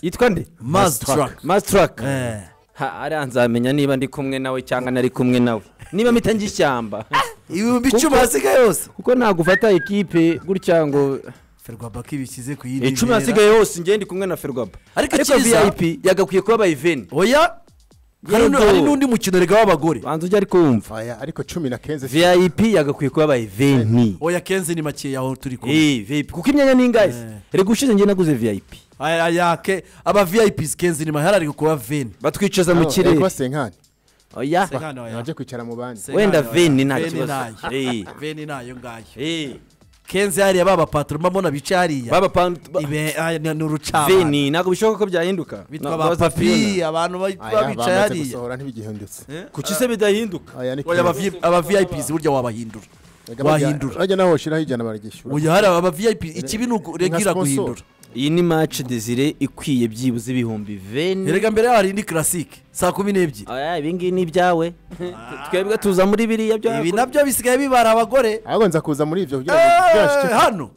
yitwa nde mazitaraka masitaraka Eh. hariya nzamenya niba ndi kumwe nawe cyangwa ntari kumwe nawe niba mpita njya ishyamba ibihumbi icumi hasigaye yose kuko ntabwo ufata ikipe gutya ngo ferwabaka ibishyize ku yindi icumi ntera. hasigaye yose njye ndi kumwe na ferwaba Ariko ariko icyiza- viyayipi yagakwiye kuba abayiveni oya hari Yego. hari n'undi mukino rega w'abagore banza ujye ariko wumva Aya, ariko cumi na kenze si- viyayipi yagakwiye kuba abayiveni oya kenzi ni makeya aho turi kumwe eee viyayipi kuko imyanya ni ingahe se reka ushize njye naguze viyayipi aya aya ke aba viyayipizi kenzi ni mahera ari kuba veni batwicaza mu Hano, yego kirere senkani oya Senkano oya. ntajya kwicara mu bandi Se- wenda Senkani, veni nta Veni kibazo nayo. veni nayo ngayo eee kenzi hariya ba bapataro mbona bicaye hariya baba pantu ba- Ibe- aya, ni ni urucabana veni ntabwo bishoboka ko byahinduka bitwa Ntabwo ba baza kubibona. papi abantu ba- baba aya bicaye bamaze hariya gusohora ntibigihindutse kuki se bidahinduka aya ni oya kenze. aba viyayipizi burya wabahindura Yego, bajya- wahindura bajya naho ushyiraho ijana baragishyura oya hariya aba viyayipizi ikibi ni ukuregira Nka sponsor. guhindura iyi ni maci desire ikwiye byibuze ibihumbi veni erega mbere yaho hari indi karasike saa kumi n'ebyiri aya ibingibi ni ibyawe twebwe tuza muri biriya byo ibi nabyo bisigaye bibara abagore ahubwo nza kuza muri ibyo kugira ngo Eh, byashike hano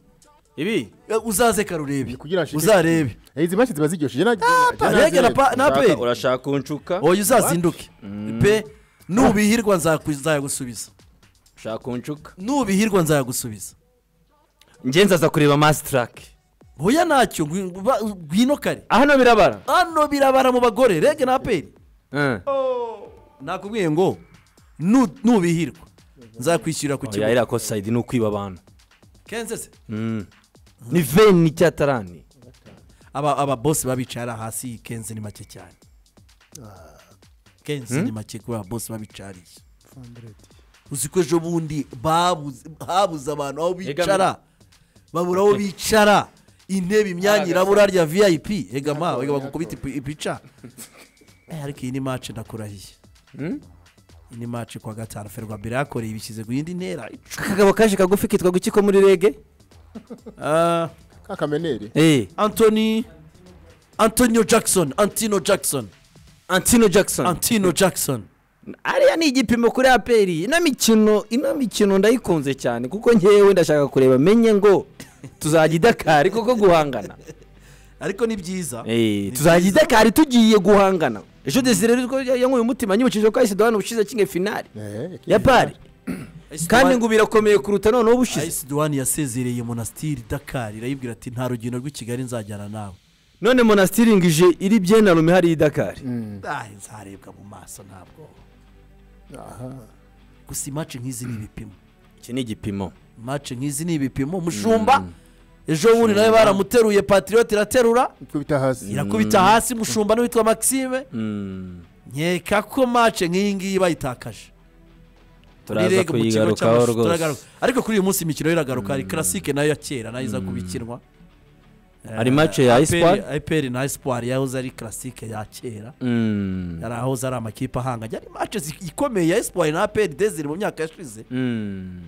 ibi Eh, uzaze kare urebe kugira ashike- uzarebe izi mashyi ziba ziryoshye rege na pa- na Urashaka- peri urashaka kunshuka oya uzazinduke pe nubihirwa nzaku- nzayagusubiza ushaka kunshuka nubihirwa nzayagusubiza njye nzaza kureba masitarake oya ntacyo ngwi- ba- ngwino kare hano birabara hano birabara mu bagore rege na peri Eh. nakubwiye ngo nu- nubihirwa nzakwishyurira ku oya kibuga iriya sayidi ni ukwiba abantu kenze se Mm. ni veni cyatarani aba aba bose baba bicaye hariya hasi kenze ni make cyane kenze ni make kubera bose baba bicaye hariya uzi ko ejo bundi babuze habuze abantu aho bicara babura aho bicara intebe imyanya irabura rya viyayipi egama ega bagukubita ipi- ipica Eh, ariko iyi ni mace ndakurahiye iyi ni mace kuwa gatanu ferwa mbere yakoreye ibishyize ku yindi ntera akagabo kaje kagufi kitwa guki ko muri rege Ah, kakameneri Eh, anthony antonio jackson antino jackson antino jackson antino jackson ariya ni igipimo kuri aperi ino mikino ino mikino ndayikunze cyane kuko ngewe ndashaka kureba menye ngo tuzajya idakari kuko guhangana ariko ni byiza Eh, tuzajya idakari tugiye guhangana ejo desire rero yanyweye umutima nyibukije ko ahise duhana ubushize kimwe finari ya pari kandi ngo ubu irakomeye kuruta noneho ubushize ayisi duwani yasezereye monasitiri dakari irayibwira ati nta rugendo rw'i kigali nzajyana nawe none monasitiringije iri byenarume hariya idakari Ah, nzarebwa mu maso ntabwo gusa imace nk'izi ni ibipimo iki ni igipimo imace nk'izi ni ibipimo mushumba ejo bundi nawe baramuteruye patiriyoti iraterura ikubita hasi irakubita hasi mushumba n'uwitwa maxime Mm. nkeka ko mace nk'iyi ngiyi bayitakaje turaza Rirega mu kigo kuyigarukaho cy'amashuri, rwose turagaruka. ariko kuri uyu munsi imikino iragaruka hari karasike nayo ya kera nayo iza kubikinwa hari match ya Espoir? ayiperi na esipari yahoze ari karasike ya kera Mm. yari ahahoze ari amakipe ahanganye ari mace ikomeye ya esipari na aperi desire mu myaka yashize Mm.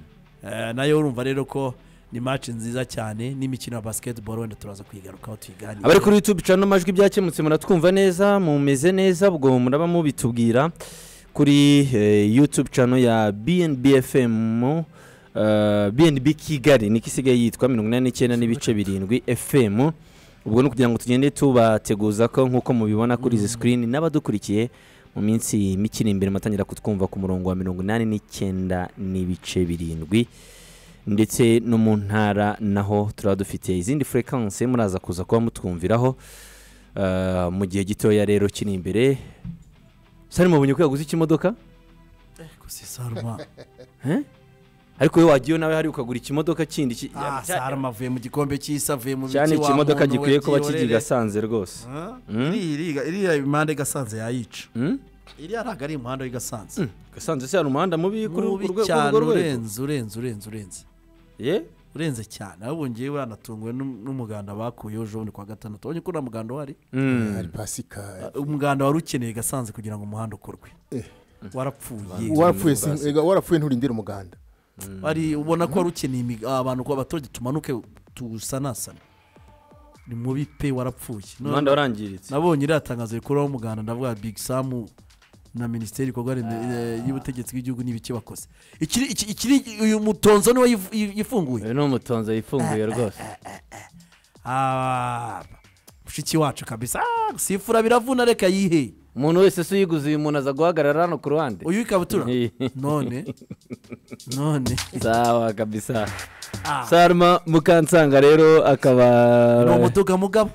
Eh, nayo urumva rero ko ni mace nziza cyane n'imikino ya basiketiboro wenda turaza kuyigarukaho tuyiganire abari kuri yutube cano majwi byakemutse muratwumva neza mumeze neza ubwo muraba mubitubwira kuri eh, yutube cano ya bnb fm eh, bnb kigali niko isigaye yitwa mirongo inani n'icyenda n'ibice birindwi fm ubwo ni ukugira ngo tugende tubateguza ko nk'uko mubibona kuri izi sikirini n'abadukurikiye mu minsi mike iri imbere mutangira kutwumva ku murongo wa mirongo inani n'icyenda n'ibice birindwi ndetse no mu ntara naho turaba dufite izindi furekanse muraza kuza kuba mutwumviraho Eh, mu gihe gitoya rero kiri imbere sari mubonye ko yaguze ikimodoka gusa saruma ariko we wagiye nawe hari ukagura ikimodoka kindi ki- ah saruma avuye mu gikombe cy'isi avuye mu cyane biti wa ikimodoka muntu we, gikwiye kuba gihorere. kigiga asanze rwose Ah, Mm. iriya iriya- iriya impande gasanze yayica Hmm? iriya ntabwo ari umuhanda w'i gasanze gasanze se hari umuhanda mubi kuri mubi urwo rwego kuri cyane urwo rwego urenze urenze urenze urenze ye urenze cyane ahubwo ngewe uranatunguwe n'um- n'umuganda bakuyeho ejo bundi kuwa gatandatu ubonye ko nta muganda uhari Mm. hari pasikari umuganda wari ukeneye gasanze kugira ngo umuhanda ukorwe Eh. warapfuye warapfuye si- ega, warapfuye nturindire umuganda Wari- ubona ko wari ukeneye imig- abantu ko abaturage tumanuke tuwusanasane ni mubi pe warapfuye None- umuhanda warangiritse nabonye iriya tangazo rikuraho umuganda ndavuga big samu na minisiteri y'ibikorwa remezo eh, y'ubutegetsi bw'igihugu n'ibiki bakoze ikiri iki- ikiri uyu mutonzo niwe yif- yi- yifunguye uyu ni umutonzo yifunguye rwose Ah, mushiki wacu kabisa Ah, sifura biravuna reka yihe umuntu wese se uyiguze uyu muntu aza guhagarara hano ku ruhande uyu ikabutura none none sawa kabisa Ah. saruma mukansanga rero akaba ni umutuga mugabo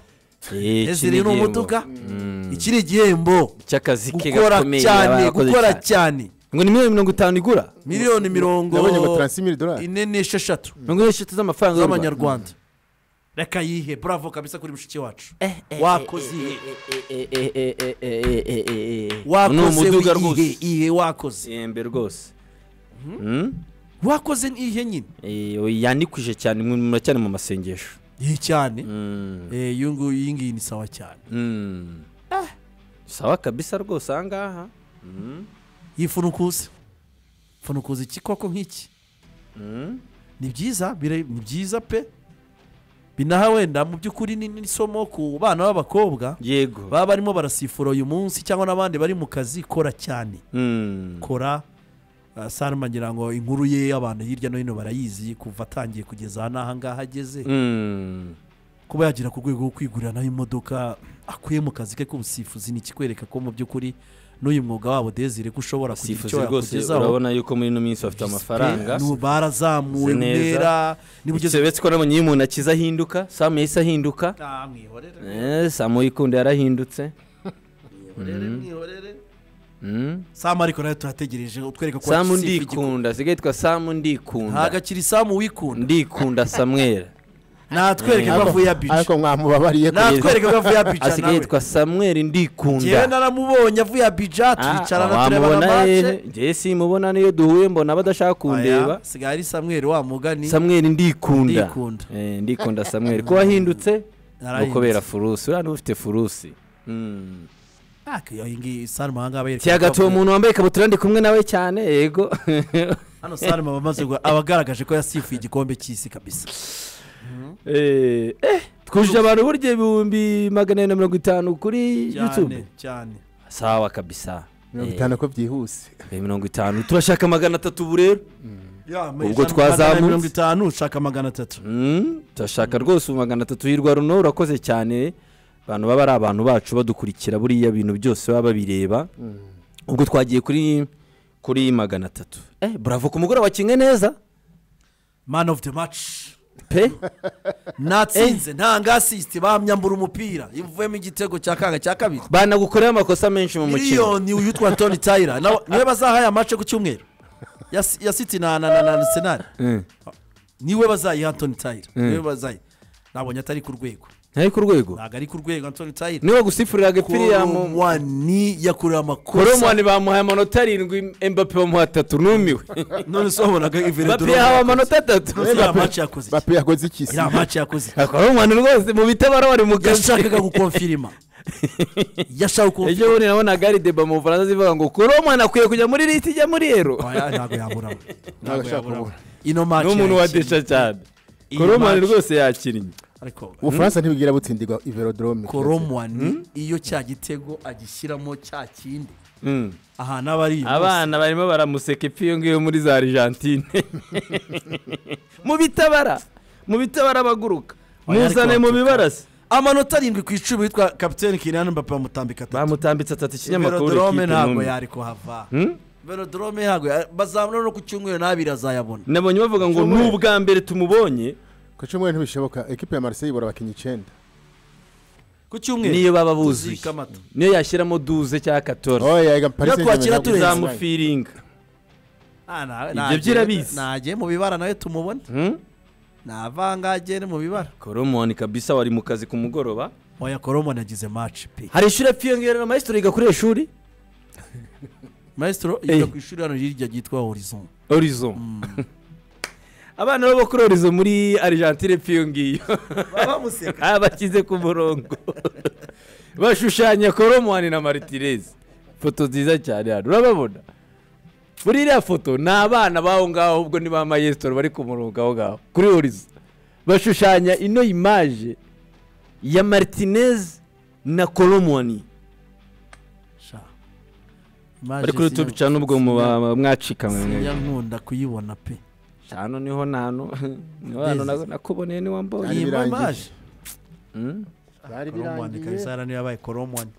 Eh, iki ese rero ni igihembo. umutuga Mm. iki ni igihembo cy'akazi ke gukora gakomeye yaba cyane yarakoze gukora cyane. cyane ngo ni miliyoni mirongo itanu igura miliyoni mirongo Nabonye ngo taransimiri dorari ine n'esheshatu mirongo eshatu z'amafaranga y'u Rwanda. z'amanyarwanda reka yihe bravo kabisa kuri mushiki wacu wakoze ihe ni wakoze umuduga ihe rwose ihe wakoze ihembe rwose wakoze ihe nyine Eh, oya, yanikwije cyane mwe muracyari mu masengesho iyi cyane Mm, Eh, iyo nguyu iyi ngiyi ni sawa cyane mm. sawa kabisa rwose aha ngaha Mm, yifunukuze funukuza iki koko nk'iki mm. ni byiza bira- ni byiza pe binaha wenda mu by'ukuri ni n'isomo ku bana b'abakobwa yego baba barimo barasifura uyu munsi cyangwa n'abandi bari mu kazi kora cyane Mm. kora uh, saruma ngira ngo inkuru ye abantu hirya no hino barayizi kuva atangiye kugeza n'aha ngaha ageze Mm. kuba yagera ku rwego rwo kwigurira naho imodoka akuye mu kazi ke k'ubusifuzi ni ikikwereka ko mu by'ukuri n'uyu mwuga wabo desire ko ushobora kugira sifuzi icyo rwose yakugezaho urabona yuko muri ino minsi bafite amafaranga Pe, n'ubu barazamuwe Uzi neza. ntera niba ugeze sebetse ko nabonye iyo umuntu akiza ahinduka samu yahise ahinduka Ah, mwihorere Eh, samu yikunda yarahindutse mwihorere mwihorere Mm. samu ariko nawe turategereje utwereka ko samu wakize igikombe. ndikunda sigaye yitwa samu ntabwo ndikunda akiri samu wikunda ndikunda samwera natwereke ko Ariko- avuye abica ariko mwamubabariye ko natwereke ko avuye abica asigaye nawe yitwa samweri njyewe ndikunda naramubonye avuye abija turicarana turebana wamubona mace njyewe simubona niyo duhuye mbona badashaka kundeba Aya, sigaye ari samweri wa mugani samweri ndikunda Ndikunda. Eh, ndikunda samweri ko wahindutse ni Narahindutse. ukubera furusi uriya niba ufite furusi Mm. Ak, iyo ngiyi saruma ahangaha bayereka kiyagatuye ko avuye- umuntu wambaye ikabutura ndi kumwe nawe cyane yego hano saruma abamaze gua- aba agaragaje ko yasifuye igikombe cy'isi kabisa Eh, eh, twujuje abantu burya ibihumbi magana arindwi na mirongo itanu kuri cyane yutube cyane sawa kabisa mirongo Eh, itanu ko byihuse eh, mirongo itanu turashaka magana atatu ubu rero Ya, ma- Ubwo ijana- twazamutse. magana mirongo itanu ushaka magana atatu Mm, turashaka rwose ubu magana atatu hirwa runo urakoze cyane abantu baba ari abantu bacu badukurikira buriya bintu byose baba babireba ubwo twagiye kuri kuri magana atatu eh bravo ku mugore wakinwe neza man of the match pe natsinze ntanga asisite bamyambura umupira ivuyemo igitego cya kanga cya kabiri banagukoreye amakosa menshi mu mukino miliyoni uyitwa toni tayira nawe niwe bazaha aya mace ku cyumweru ya si- ya siti na na na- na senari Eh, niwe bazayiha antoni tayira niwe bazayiha nabonye atari ku rwego ntari ku rwego ntabwo ari ku rwego antoni tayira niwe wagusifuriraga ipiriyamu koromwani yakorewe amakosa koromani bamuhaye amanota arindwi embape bamuha atatu numiwe none se bape wabonaga yahawe iveredoro amanota atatu iriya mace yakoze iki? bape yakoze iki se? iriya mace yakoze iki? koromani rwose mu bitabara wari mu kazi yashakaga gukonfirima yashaka gukonfirima ejo bundi nabonaga hari deba mu bufaransa zivuga ngo koromani akwiye kujya muri liti ijya muri ero Oya, ntabwo yaburamo Ntabwo ashaka yaburamo kuvuga. ino mace ni umuntu wa yakinnye. desha cyane Iyi koromani match- rwose yakinnye ariko ubufaransa ntibwigira butsindirwa iverodorome koromwani iyo cya gitego agishyiramo cya kindi Mm. ahantu aba ari uyu munsi. abana barimo baramuseka ipfa iyo ngiyo muri za argentine mu bitabara mu bitabara baguruka Oya, ariko muzane mu watuka. bibarasi amanota arindwi ku icumi witwa kapitene kinani mbappe bamutambika atatu bamutambitse atatu ikinyamakuru verodorome ikipe ntabwo ntumye. yari kuhava Hmm? verodorome ntabwo ya- bazamura no ku cyumweru n'abiri azayabona nabonye bavuga ngo ni Cyumweru. ubwa mbere tumubonye ku cyumweru ntibishoboka ekipe ya marseille ibura abakinnyi icyenda ku cyumweru niyo baba buzuye tuzika amata. niyo yashyiramo duze cyangwa katora oya ega paris Iyo twakira Saint-Germain turenze. ntabwo izabura. izamufiringa Ah, nawe- Ibyo nagiye- by'irabizi. nagiye mu bibara nawe tumubona Hmm? navangagere mu bibara koromoni kabisa wari mu kazi ku mugoroba oya koromwani yagize maci pe hari ishuri apfa na mayisitoro yiga kuri ishuri maestro Eh. yiga ku ishuri hano hirya ryitwa horizon orizo abana babo kuri orizo muri argentine apfa iyo ngiyo bamuseka Ah, bashyize ku murongo bashushanya koromani na maritirezi foto nziza cyane hano urababona muri iriya foto ni abana b'aho ngaho ubwo ni ba mayesitoro bari ku murongo aho ngaho kuri horizo bashushanya ino imaje ya maritinez na koromani bari kuri utu bicana ubwo muba mwacikamwe siyankunda kuyibona pe hano niho nanu niho hano nakuboneye niwambonye Ari iyi birangije. mamaje byari koromwani birangiye kabisa hariya niyo yabaye koromwani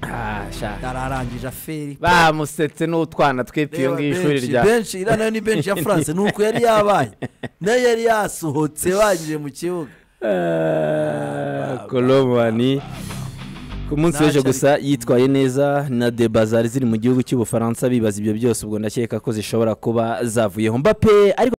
Ah, sha. ararangije aferi bamusetse n'utwana twita iyo Reba ngiyo ishuri benshi, rya benshi iriya nayo ni benshi ya france ni uko yari yabaye nayo yari yasohotse bagiye mu kibuga Ah, koromani ku munsi w'ejo gusa yitwaye neza na de bazari ziri mu gihugu cy'ubufaransa bibaza ibyo byose ubwo ndakeka ko zishobora kuba zavuyeho mbape ariko